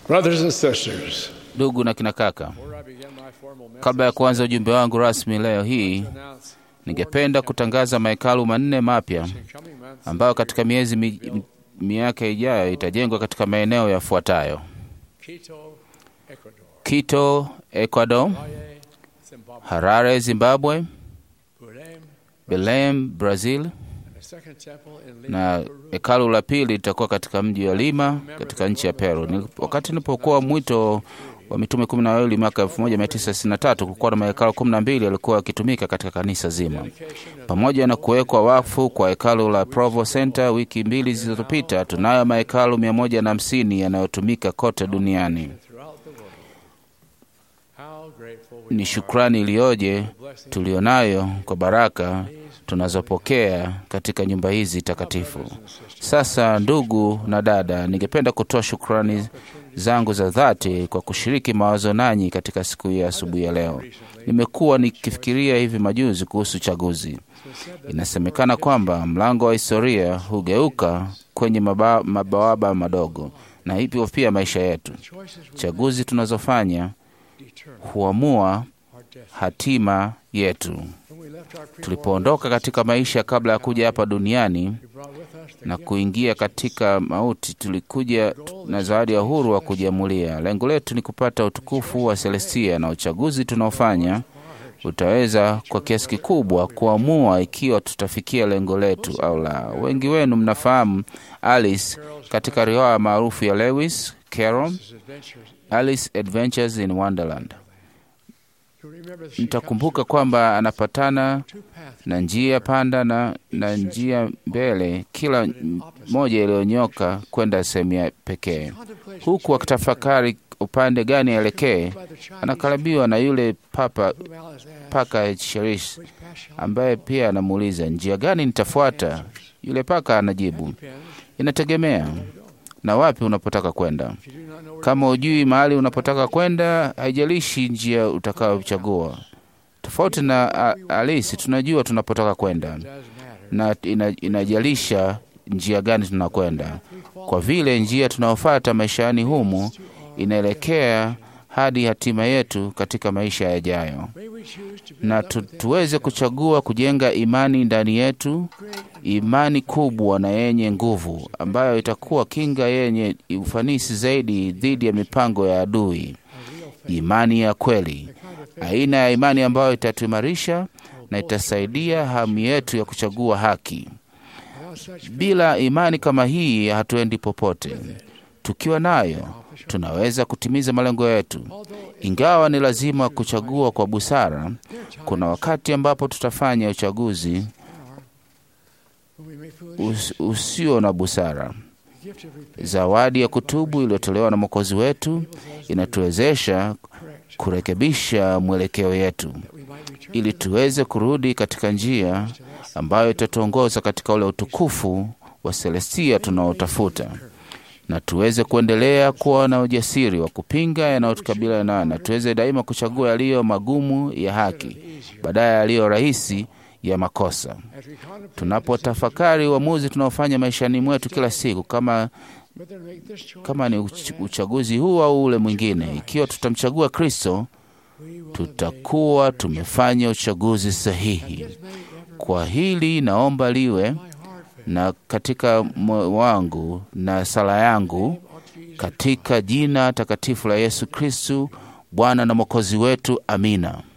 Brothers and sisters, Ndugu na kina kaka, before I begin my formal message, kabla ya kuanza ujumbe wangu rasmi leo hii, to announce ningependa kutangaza mahekalu manne mapya in coming months ambayo katika miezi mi, mi- miaka ijayo itajengwa katika maeneo yafuatayo: Quito, Ecuador, Quito, Ecuador, Valle, Zimbabwe, Harare, Zimbabwe, Belém, Belem, Brazil, and a second temple in Lima, na Peru. hekalu la pili litakuwa katika mji wa Lima katika nchi ya Peru. Nil- Wakati nilipokuwa mwito wa mitume kumi na wawili mwaka 1963 kulikuwa na mahekalu kumi na mbili yalikuwa yakitumika katika kanisa zima, pamoja na kuwekwa wakfu kwa hekalu la Provo Center wiki mbili zilizopita. Tunayo mahekalu mia moja na hamsini yanayotumika kote duniani. throughout the world. How grateful we Ni are shukrani iliyoje for the blessing tulionayo kwa baraka these tunazopokea katika nyumba hizi takatifu. Sasa ndugu na dada, ningependa kutoa shukrani zangu za dhati kwa kushiriki mawazo nanyi katika siku hii ya asubuhi ya leo. Nimekuwa nikifikiria hivi majuzi kuhusu chaguzi. Inasemekana kwamba mlango wa historia hugeuka kwenye maba, mabawaba madogo, na hivyo pia maisha yetu. choices we Chaguzi tunazofanya determine huamua our destiny. hatima yetu. When we left our pre Tulipoondoka katika maisha kabla ya kuja hapa duniani we brought with us the na gift kuingia katika mauti, tulikuja tu- na zawadi ya uhuru wa kujiamulia. Lengo letu ni kupata utukufu wa Celestia, na uchaguzi tunaofanya utaweza kwa kiasi kikubwa kuamua ikiwa tutafikia lengo letu au la. Wengi wenu mnafahamu Alice katika riwaya maarufu ya Lewis Carroll, His adventures. Alice Adventures in Wonderland. You remember that she Mtakumbuka comes kwamba anapatana through two paths. na njia panda na, na njia mbele, kila moja iliyonyoka kwenda sehemu ya pekee, Contemplation huku akitafakari upande gani aelekee. by the Chinese Anakaribiwa na yule papa whom Alice asked, paka Sherish which path shall I ambaye pia anamuuliza njia gani nitafuata. Yule paka anajibu, depend inategemea na wapi unapotaka kwenda. if you do not know where Kama hujui mahali unapotaka kwenda, haijalishi njia utakayochagua. Tofauti na a- Alisi, tunajua tunapotaka kwenda it does matter. na ina, inajalisha njia gani tunakwenda, kwa vile njia tunayofuata maishani humu inaelekea hadi hatima yetu katika maisha yajayo, May we choose to build na up tu, within tuweze kuchagua kujenga imani ndani yetu, great imani kubwa na yenye nguvu ambayo itakuwa kinga yenye ufanisi zaidi dhidi ya mipango ya adui, a real faith. imani ya kweli, The kind of faith aina ya imani ambayo itatuimarisha na itasaidia hamu yetu ya kuchagua haki. without such faith, Bila imani kama hii hatuendi popote. Tukiwa nayo accomplish our- tunaweza kutimiza malengo yetu. Although it's Ingawa ni lazima kuchagua kwa busara, there are times kuna wakati ambapo tutafanya uchaguzi there are when we may foolish us, usio na busara. the gift of repentance Zawadi ya kutubu iliyotolewa na Mwokozi wetu enables us to inatuwezesha correct kurekebisha mwelekeo yetu that we might return ili tuweze kurudi katika njia to that ambayo itatuongoza katika ule utukufu wa Celestia tunaotafuta na tuweze kuendelea kuwa na ujasiri wa kupinga yanayotukabila nayo, na tuweze daima kuchagua yaliyo magumu ya haki badala ya yaliyo rahisi ya makosa. as we contemplate Tunapotafakari uamuzi tunaofanya maishani mwetu kila siku, kama, whether to make this choice kama ni or uch, that, uchaguzi huu au ule mwingine, ikiwa tutamchagua Kristo, we will tutakuwa tumefanya uchaguzi sahihi. obey. This may ever Kwa hili naomba liwe my heart faith. na katika moyo wangu na sala yangu Name of Jesus katika jina takatifu la Yesu Kristu, Bwana na Mwokozi wetu. Amina.